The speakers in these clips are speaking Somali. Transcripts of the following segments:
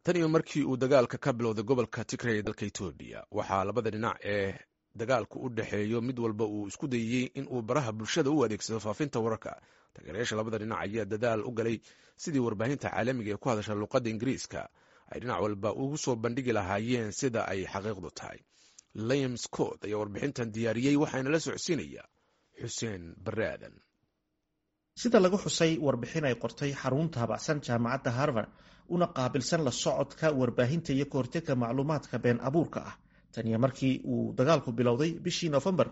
tan iyo markii uu dagaalka ka bilowday gobolka tigray ee dalka etoobiya waxaa labada dhinac ee dagaalku u dhexeeyo mid walba uu isku dayey in uu baraha bulshada u adeegsado faafinta wararka taageerayaasha labada dhinac ayaa dadaal u galay sidii warbaahinta caalamiga ee ku hadasha luuqadda ingiriiska ay dhinac walba ugu soo bandhigi lahaayeen sida ay xaqiiqdu tahay liam scott ayaa warbixintan diyaariyey waxaana la socodsiinaya xuseen bare aadan sida lagu xusay warbixin ay qortay xarun taabacsan jaamacadda harvard una qaabilsan la socodka warbaahinta iyo kahortega macluumaadka been abuurka ah taniyo markii uu dagaalku bilowday bishii nofembar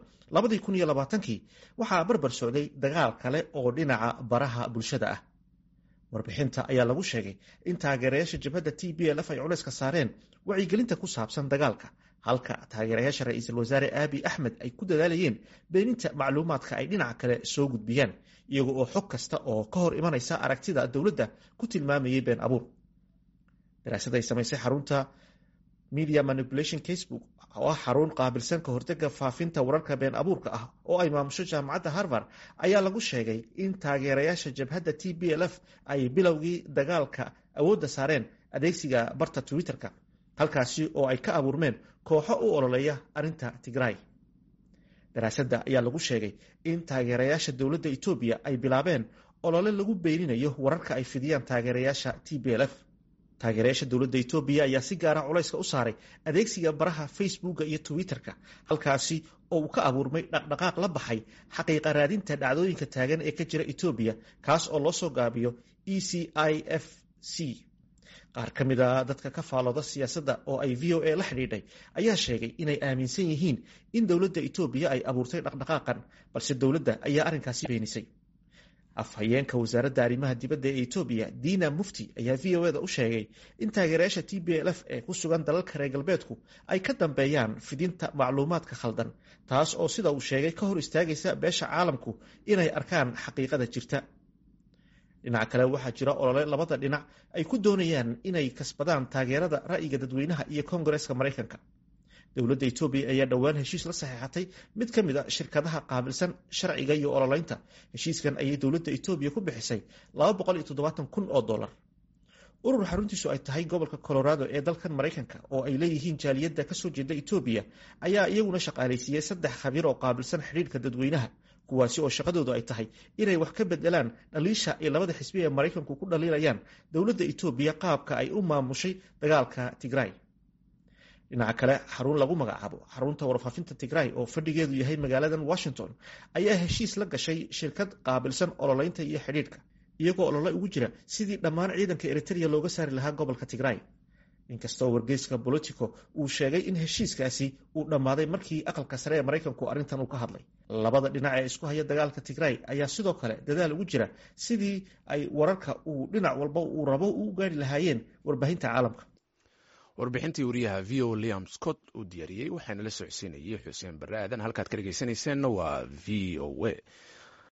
kii waxaa barbar socday dagaal kale oo dhinaca baraha bulshada ah warbixinta ayaa lagu sheegay in taageerayaasha jabhadda t b lf ay culayska saareen wacyigelinta ku saabsan dagaalka halka taageerayaasha ra-iisul wasaare aabi axmed ay ku dadaalayeen beeninta macluumaadka ay dhinaca kale soo gudbiyaan iyaga oo xog kasta oo ka hor imanaysa aragtida dowladda ku tilmaamayay been abuur daraasad ay samaysay xarunta media manipulation casebook oo ah xarun qaabilsan ka hortega faafinta wararka been abuurka ah oo ay maamusho jaamacadda harvard ayaa lagu sheegay in taageerayaasha jabhadda t b l f ay bilowgii dagaalka awoodda saareen adeegsiga barta twitter-ka halkaasi oo ay ka abuurmeen kooxo u ololeeya arrinta tigray daraasadda ayaa lagu sheegay in taageerayaasha dowladda etoobiya ay bilaabeen olole lagu beeninayo wararka ay fidiyaan taageerayaasha t b l f taageerayaasha dowladda etoobiya ayaa si gaara culayska u saaray adeegsiga baraha facebooka iyo twitter-ka halkaasi oo uu ka abuurmay dhaqdhaqaaq la baxay xaqiiqa raadinta dhacdooyinka taagan ee ka jira etoobiya kaas oo loo soo gaabiyo e c i f c qaar ka mid a dadka ka faalooda siyaasadda oo ay v o a la xidhiidhay ayaa sheegay inay aaminsan yihiin in dowladda etoobiya ay abuurtay dhaqdhaqaaqan balse dowladda ayaa arrinkaasi beenisay afhayeenka wasaaradda arrimaha dibadda ee etoobiya dina mufti ayaa v o eda u sheegay in taageerayaasha t b l f ee ku sugan dalalka reer galbeedku ay ka dambeeyaan fidinta macluumaadka khaldan taas oo sida uu sheegay ka hor istaagaysa beesha caalamku inay arkaan xaqiiqada jirta dhinaca kale waxaa jira olole labada dhinac ay ku doonayaan inay kasbadaan taageerada ra'yiga dadweynaha iyo kongareska maraykanka dowladda etoobiya ayaa dhowaan heshiis la saxeexatay mid ka mid a shirkadaha qaabilsan sharciga iyo ololeynta heshiiskan ayay dowladda etoobiya ku bixisay kun oo dolar urur xaruntiisu ay tahay gobolka colorado ee dalkan maraykanka oo ay leeyihiin jaaliyadda kasoo jeeda etoobiya ayaa iyaguna shaqaalaysiiyey saddex khabiir oo qaabilsan xidhiirka dadweynaha kuwaasi oo shaqadoodu ay tahay inay wax ka bedelaan dhaliisha ay labada xisbi ee maraykanku ku dhaliilayaan dowladda etoobiya qaabka ay u maamushay dagaalka tigray dhinaca kale xarun lagu magacaabo xarunta warfaafinta tigray oo fadhigeedu yahay magaaladan washington ayaa heshiis la gashay shirkad qaabilsan ololeynta iyo xidhiidhka iyagoo olole ugu jira sidii dhammaan ciidanka eritrea looga saari lahaa gobolka tigray inkastoo wargeyska bolitico uu sheegay in heshiiskaasi uu dhammaaday markii aqalka sare ee maraykanku arrintan uu ka hadlay labada dhinac ee isku haya dagaalka tigray ayaa sidoo kale dadaal ugu jira sidii ay wararka uu dhinac walba uu rabo u gaari lahaayeen warbaahinta caalamka warbixintii wariyaha v o liam scott uu diyaariyey waxaana la socodsiinayay xuseen bare aadan halkaad ka dhegeysaneyseenna waa v o a